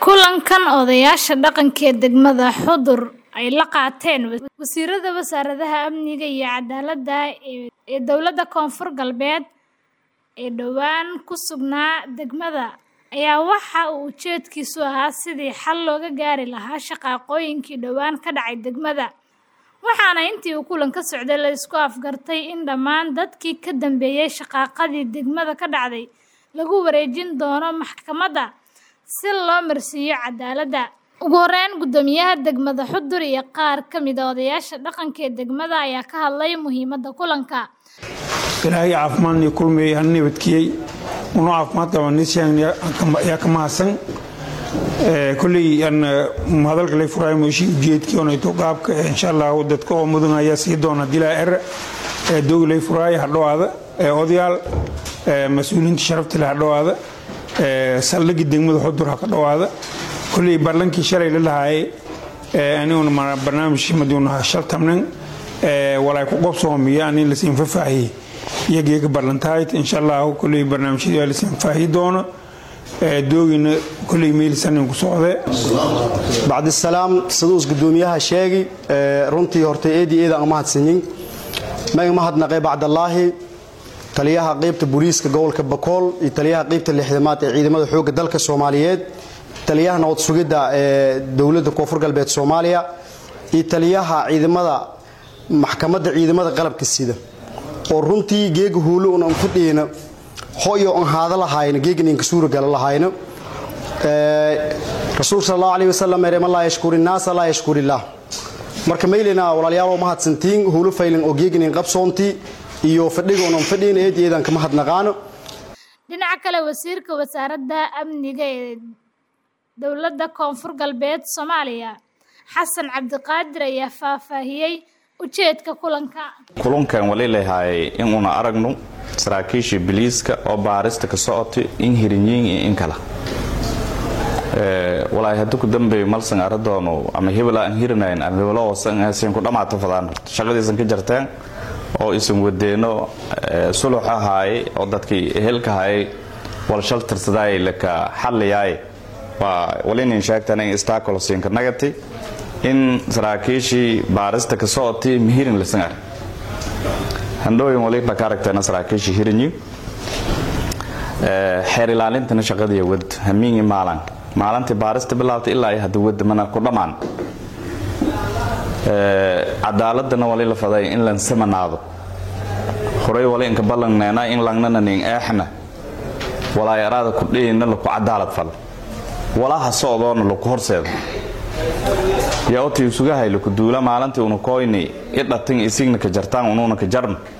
Kulankan odayaasha dhaqanka ee degmada Xudur ay la qaateen wasiirada wasaaradaha amniga iyo cadaaladda ee dowladda Koonfur Galbeed ee dhowaan ku sugnaa degmada ayaa waxa uu ujeedkiisu ahaa sidii xal looga gaari lahaa shaqaaqooyinkii dhowaan ka dhacay degmada, waxaana intii uu kulanka socday la isku afgartay in dhammaan dadkii ka dambeeyay shaqaaqadii degmada ka dhacday lagu wareejin doono maxkamadda si loo marsiiyo cadaaladda. Ugu horeyn, guddoomiyaha degmada Xudur iyo qaar ka mid ah odayaasha dhaqanka ee degmada ayaa ka hadlay muhiimadda kulanka. ilaahay caafimaadnii kulmiyey han nabadkiyey unoo caafimaad qaba nisyan yaa ka mahadsan kolley aan hadalka lay furaayo meeshii ujeedkii onayto qaabka insha allah dadka oo mudan ayaa sii doona dilaa er dogi lay furaayo hadhowaada odayaal mas-uuliyiinta sharafta leh hadhowaada saldhigii degmada xudur ha ka dhowaada kolley barlankii shalay la lahaayay aniguna barnaamijkii madiuna shaltamnan walaay ku qobsoomiya ani lasiin fafaahiyey iyageega barlantahayd insha allahu kolley barnaamijyada waa lasiin faahiyi doono doogina kolley meelisanin ku socde bacdisalaam siduus gudoomiyaha sheegi runtii hortay eedii eeda aan mahadsanyin maga mahadnaqay bacdallaahi taliyaha qaybta booliiska gobolka bakool iyo taliyaha qaybta lixdamaad ee ciidamada xoogga dalka soomaaliyeed taliyaha nabad sugidda ee dowladda koonfur galbeed soomaaliya iyo taliyaha ciidamada maxkamadda ciidamada qalabka sida oo runtii geega huulo un aan fadhiyeyna hoyo aan haada lahayna geegan inka suura gala lahayna rasuul sal allahu alayhi wasalam ereman laa yashkuri naasa laa yashkuri illaah marka maylena walaalyaal mahadsantiin huulo faylin oo geegan in qabsoontii iyo fadhiga unan fadhiyin eed eedaan kama hadnaqaano dhinaca kale wasiirka wasaaradda amniga ee dowladda koonfur galbeed soomaaliya xasan cabdiqaadir ayaa faahfaahiyey ujeedka kulanka kulankan wali leeyahay inuuna aragno saraakiishii biliiska oo baarista ka socotay in hirinyiin iyo in kala walaahi haddii ku dambeeyo malsan aradoonu ama hebel aan hirinayn ama hebelo hoosan aysan ku dhammaato fadaan shaqadiisan ka jarteen oo isan wadeeno sulux ahaaye oo dadkii ehelka ahaaye walshal tirsadaay laka xalliyaay waa walinin sheegtan in istaakolosinka nagati in saraakiishii baarista ka socotay mihirin lasan ar handhooyin waliba ka aragteena saraakiishii hirinyi xeer ilaalintana shaqadii wad hamiingi maalan maalintii baarista bilaabtay ilaa ay hadda wada mana ku dhammaan cadaaladana wali la faday in lan samanaado horay wali inka ballangneena in langnana nin eexna walaay araada ku dhiyina laku cadaalad fal walaha socdoona laku horseeda yaa otii sugahay laku duula maalintii una koyni idhatin isigna ka jartaan unuuna ka jarn